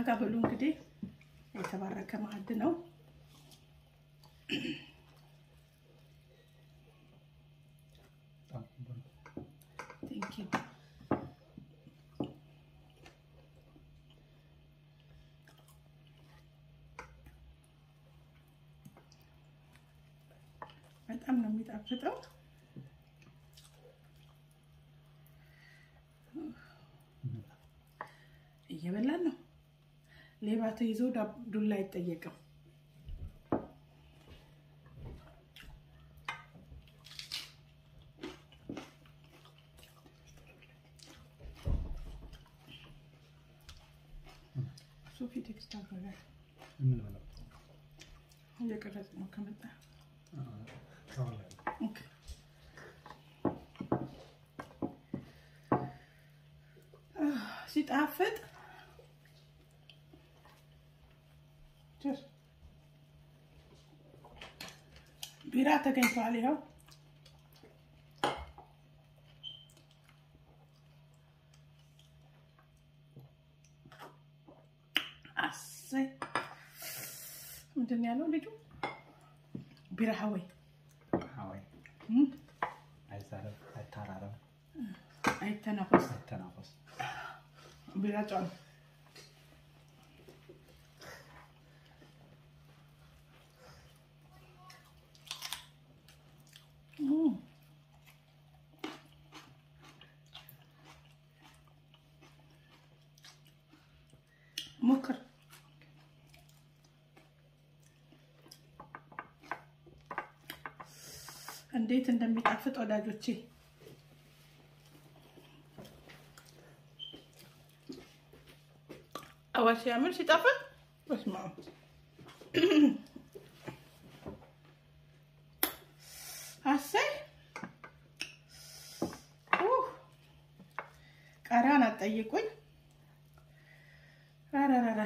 ጠጋ ብሉ እንግዲህ የተባረከ ማዕድ ነው። ቴንክ ዩ በጣም ነው የሚጣፍጠው። እየበላን ነው። ሌባ ተይዞ ዱላ አይጠየቅም። ሶፊ ቴክስት አድርጋል። እየቀረጽ ነው ከመጣ ኦኬ። ሲጣፍጥ ቢራ ተገኝቷል። ይኸው አሰይ ምንድን ነው ያለው ልጁ? ቢራ ሀወይ ሀዋይ አይዛረብ፣ አይታራረብ፣ አይተናፈስ አይተናፈስ። ቢራ ጫኑ ሞክር። እንዴት እንደሚጣፍጥ ወዳጆቼ አዋሽ ያምር ሲጣፍጥ በስመ አብ አሰይ ቃሪያን አትጠይቁኝ። ረረረ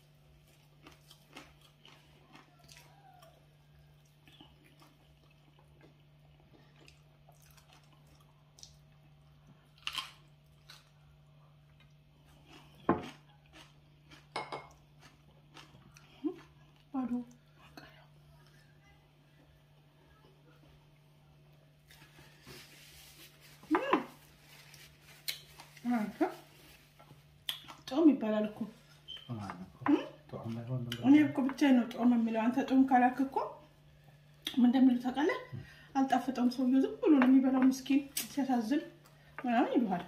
ባዶ ጦም ይባላል እኮ እኔ እኮ ብቻዬን ነው ጦም የሚለው። አንተ ጦም ካላክ እኮ ምን እንደሚሉ ታውቃለህ? አልጣፈጠውም ሰውዬው ዝም ብሎ ነው የሚበላው። ምስኪን ሲያሳዝን ምናምን ይሉሃል።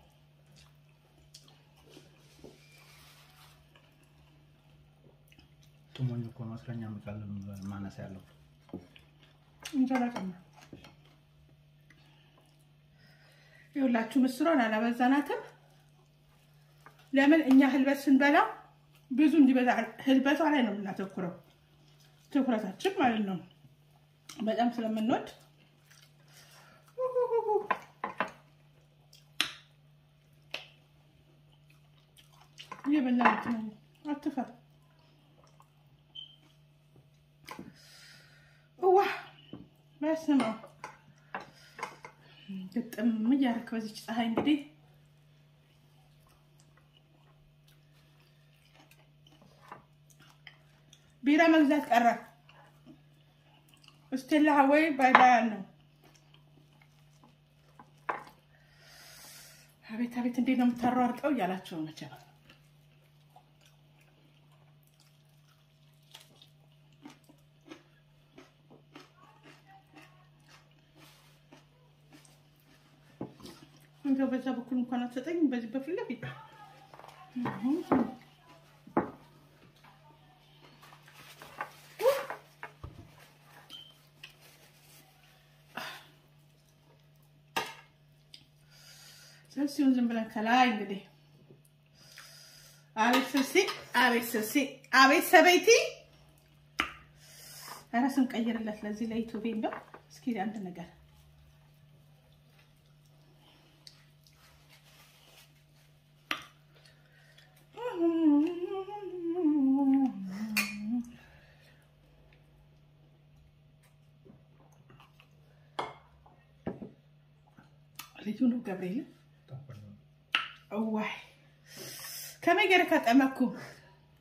ጡሞኝ እኮ ነው እስረኛ ምቃል ማነስ ያለው እንጀራ ጨምር። ይኸውላችሁ ምስሯን አላበዛናትም። ለምን እኛ ህልበት ስንበላ ብዙ እንዲበዛ ህልበቷ ላይ ነው የምናተኩረው፣ ትኩረታችን ማለት ነው። በጣም ስለምንወድ እየበላን ነው። አትፈር ዋ በስመ አብ ግጥም እያደረክ በዚች ፀሐይ እንግዲህ ቢራ መግዛት ቀረ። እስቴላ ሀወይ ባይ ባይ አልነው። አቤት አቤት እንዴት ነው የምታሯርጠው እያላቸው ነው መቼም እንደው በዛ በኩል እንኳን አትሰጠኝም። በዚህ በፊት ለፊት ስልሲውን ዝም ብለን ከላይ እንግዲህ አቤት ስልሲ፣ አቤት ስልሲ፣ አቤት ሰበይቲ። ኧረ ስንቀይርለት ለዚህ ለኢትዮቤ እንደው እስኪ አንድ ነገር ልዩ ነው ገብርኤል። እዋይ ከመይ ገይረ ከጠመኩ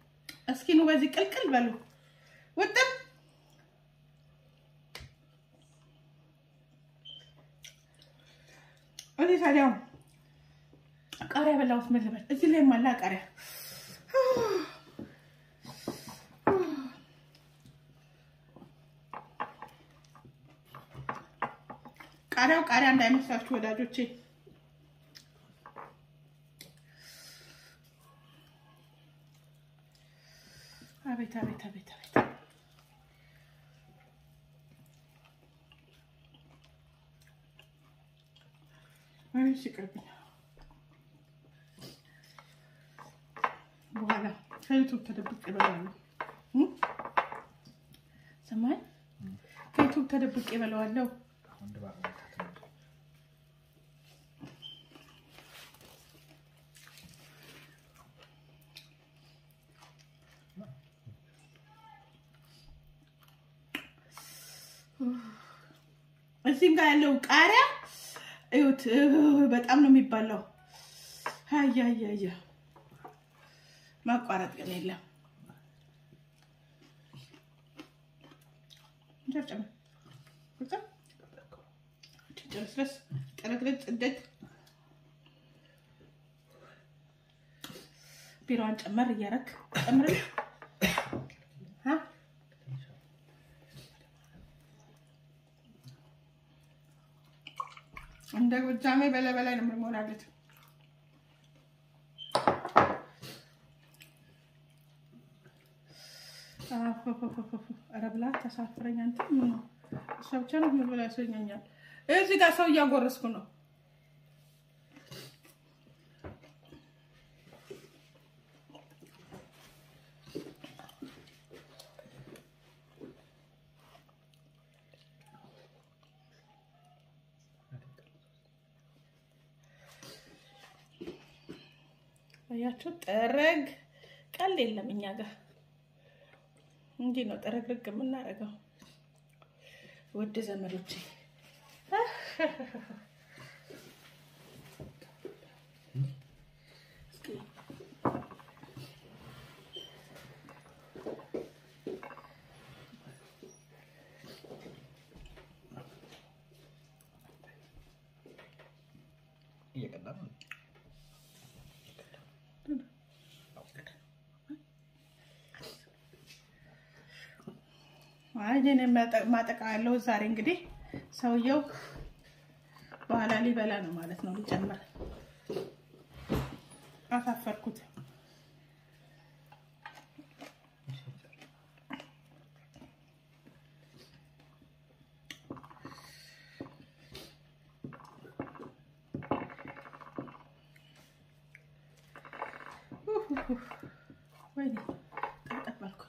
እስኪ ኑ በዚህ ቅልቅል በሉ ውጥም እኔ ታዲያ ቃሪያ በላሁት ምን ልበል? እዚህ ላይ ማላ ቃሪያ ቃሪያው ቃሪያ እንዳይመስላችሁ ወዳጆቼ። አቤት አቤት አቤት አቤት አቤት ሲቅርብኝ በኋላ ከዩቱብ ተደብቄ እበለዋለሁ። ሰማይ ከዩቱብ ተደብቄ እበለዋለሁ። አሁን ድባብ መታት ነው። እዚህም ጋር ያለው ቃሪያ እዩት፣ በጣም ነው የሚባለው። አያያያ ማቋረጥ ግን የለም። ጨርጨም ጨርስረስ ቅርቅርጭ ጽደት ቢሮዋን ጨመር እያረክ ጨምር እንደ ጎጃሜ በላይ በላይ ነው የምንሆናለት። ኧረ ብላ ተሳፍረኝ። አንተ ምን ነው እሷ ብቻ ነው ምን ብላ ያሰኛኛል። እዚህ ጋር ሰው እያጎረስኩ ነው። አያችሁ፣ ጥረግ ቀልድ የለም እኛ ጋር እንዲህ ነው ጥረግርግ የምናደርገው ውድ ዘመዶቼ። እየቀዳ ነው። አይ እኔ ማጠቃ ያለው ዛሬ እንግዲህ ሰውየው በኋላ ሊበላ ነው ማለት ነው። ሊጨምር አሳፈርኩት። ወይኔ ጠጠባልኩ።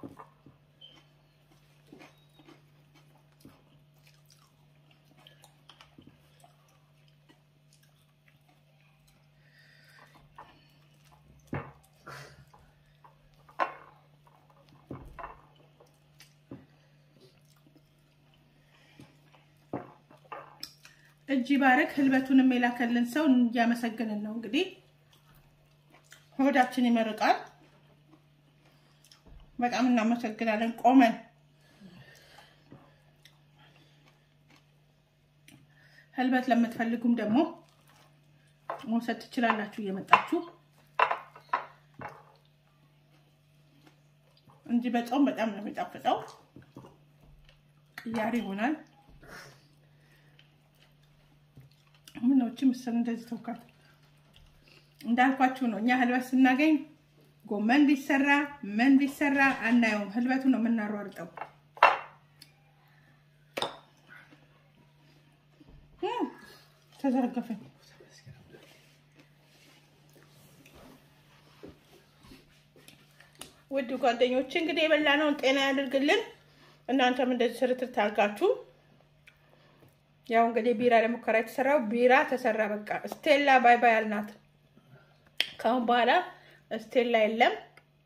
እጅ ባረክ ህልበቱንም የላከልን ሰው እያመሰገንን ነው። እንግዲህ ሆዳችን ይመርቃል። በጣም እናመሰግናለን። ቆመን ህልበት ለምትፈልጉም ደግሞ መውሰድ ትችላላችሁ እየመጣችሁ እንጂ በጾም በጣም ነው የሚጣፍጠው። ቅያሬ ይሆናል። ምን ነው እቺ ምስር እንደዚህ ተውካት? እንዳልኳችሁ ነው። እኛ ህልበት ስናገኝ ጎመን ቢሰራ ምን ቢሰራ አናየውም። ህልበቱ ነው የምናሯርጠው። ተዘረገፈኝ። ውድ ጓደኞች እንግዲህ የበላነውን ጤና ያድርግልን። እናንተም እንደዚህ ስርትር ታርጋችሁ ያው እንግዲህ ቢራ ለሙከራ የተሰራው ቢራ ተሰራ። በቃ ስቴላ ባይ ባይ አልናት። ከአሁን በኋላ ስቴላ የለም።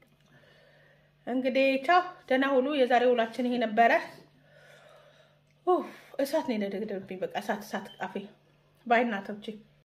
እንግዲህ ቻው፣ ደህና ሁሉ። የዛሬ ውላችን ይሄ ነበረ። እሳት ነው የነደገደብኝ። በቃ እሳት እሳት ቃፌ ባይ እናቶቼ